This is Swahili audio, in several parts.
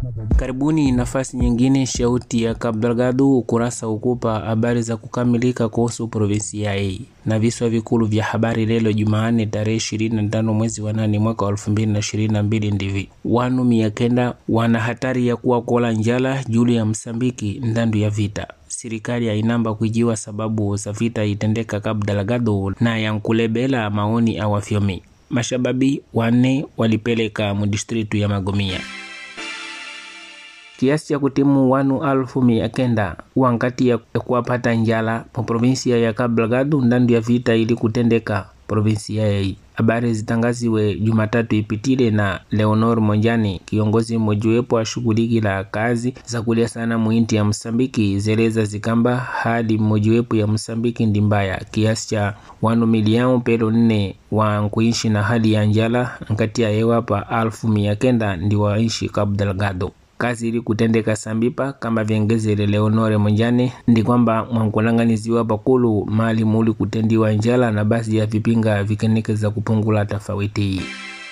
Karibuni nafasi nyingine, shauti ya Cabo Delgado, ukurasa ukupa habari za kukamilika kuhusu provinsia hii na viswa vikulu vya habari lelo Jumanne tarehe 25 mwezi wa nane mwaka wa 2022 ndivi wanu mia kenda wana hatari ya kuwa kola njala juli ya Msambiki ndandu ya vita serikali yainamba kuijiwa sababu za vita itendeka Cabo Delgado na yankulebela maoni awafyomi mashababi wanne walipeleka mudistritu ya Magomia kiasi cha kutimu wanu alfu mia kenda wankati ya kuwapata njala mu provinsia ya Cabo Delgado ndandu ya vita ili kutendeka provinsia yei. Habari zitangaziwe Jumatatu ipitile na Leonor Monjani, kiongozi mmojawapo ashughuliki la kazi za kulia sana muinti ya Msambiki, zeleza zikamba hali mmojawapo ya Msambiki ndi mbaya kiasi cha wanu milioni pelo nne wa kuishi na hali ya njala nkati ya ewapa alfu mia kenda ndi waishi Cabo Delgado kazi ili kutendeka sambipa kama vyengezele Leonore Monjane ndi kwamba mwankulanganiziwa pakulu mali muli kutendiwa njala na basi ya vipinga vikenekeza kupungula tofauti hii.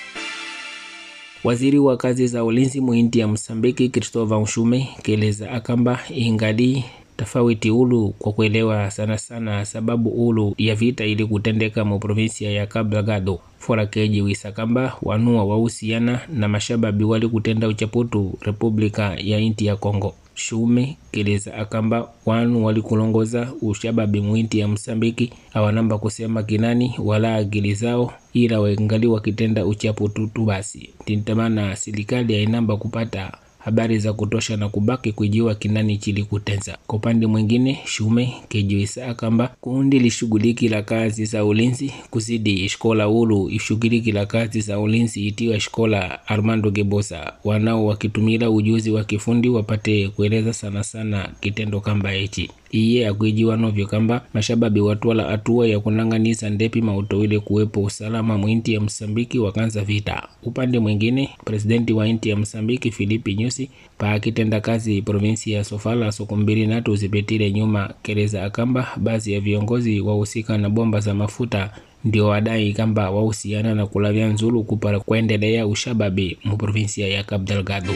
Waziri wa kazi za ulinzi muinti ya Msambiki Christopher Nshume keleza akamba ingali tofauti ulu kwa kuelewa sana sana sababu ulu ya vita ili kutendeka mu provinsia ya Cabo Delgado fora keji wisa kamba wanua wahusiana na mashababi wali kutenda uchaputu republika ya inti ya Kongo. Shume keleza akamba wanu walikulongoza ushababi mwinti ya Msambiki awanamba kusema kinani wala akili zao ila wengali wakitenda uchaputu tu basi tintamana serikali yainamba kupata habari za kutosha na kubaki kujiwa kinani chili kutenza. Kwa upande mwingine, Shume kejiwisa akamba kundi lishughuliki la kazi za ulinzi kuzidi shkola ulu ishughuliki la kazi za ulinzi itiwa shkola Armando Gebosa, wanao wakitumila ujuzi wa kifundi wapate kueleza sana sana kitendo kamba hichi iye akuijiwa novyo kamba mashababi watwala hatua ya kunanganiza ndepi mautowile kuwepo usalama mwinti ya Msambiki wakanza vita. Upande mwingine, presidenti wa inti ya Msambiki Filipi Nyusi pa akitenda kazi provinsi ya Sofala soko mbili natu zipitile nyuma keleza akamba baadhi ya viongozi wahusika na bomba za mafuta ndio wadai kamba wahusiana na kulavya nzulu kupala kuendelea ushababi mu provinsia ya Cabo Delgado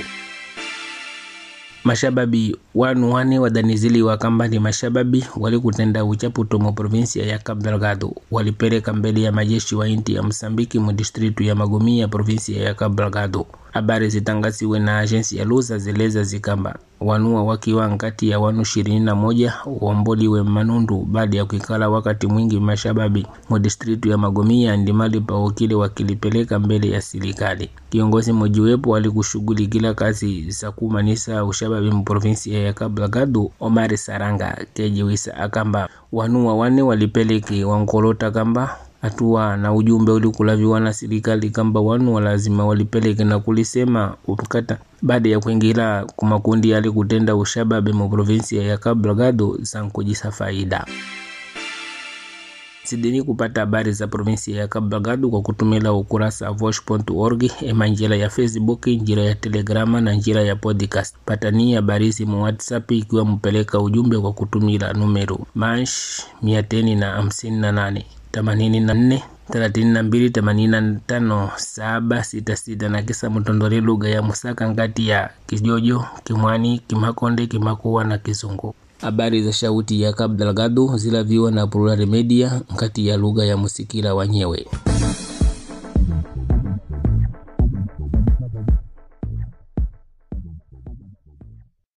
mashababi wanu wane wadaniziliwa kamba ni mashababi walikutenda uchaputo mu provinsia ya Cabo Delgado walipeleka mbele ya majeshi wa inti ya Msambiki mu distritu ya Magomia provinsia ya Cabo Delgado. Habari zitangaziwe na agensi ya Luza zeleza zikamba wanua wakiwa nkati ya wanu ishirini na moja waomboliwe manundu baada ya kuikala wakati mwingi mashababi mu distritu ya Magomia ndimali paokile wakilipeleka mbele ya serikali. Kiongozi mojiwepo alikushughulikila kazi za kumanisa ushababi mu provinsia ya Cabo Delgado, Omar Saranga kejiwisa akamba wanua wane walipeleki wankolota kamba hatua na ujumbe ulikulaviwa na serikali kamba wanu lazima walipeleke na kulisema ukata baada ya kuingira kumakundi yali kutenda ushababe mu provinsia ya Cabo Delgado sankujisa faida sidini kupata habari za provinsia ya Cabo Delgado kwa kutumila ukurasa vosh.org ema njira ya Facebook, njira ya Telegrama na njira ya podcast. Patani habari mu WhatsApp ikiwa mupeleka ujumbe kwa kutumila numero mash mia teni na hamsini na nane themanini na nne thelathini na mbili themanini na tano saba sita sita na kisa mtondole lugha ya Musaka ngati ya Kijojo, Kimwani, Kimakonde, Kimakuwa na Kizungu. Habari za shauti ya Cabo Delgado zilaviwa na Plural Media ngati ya lugha ya Musikila wanyewe.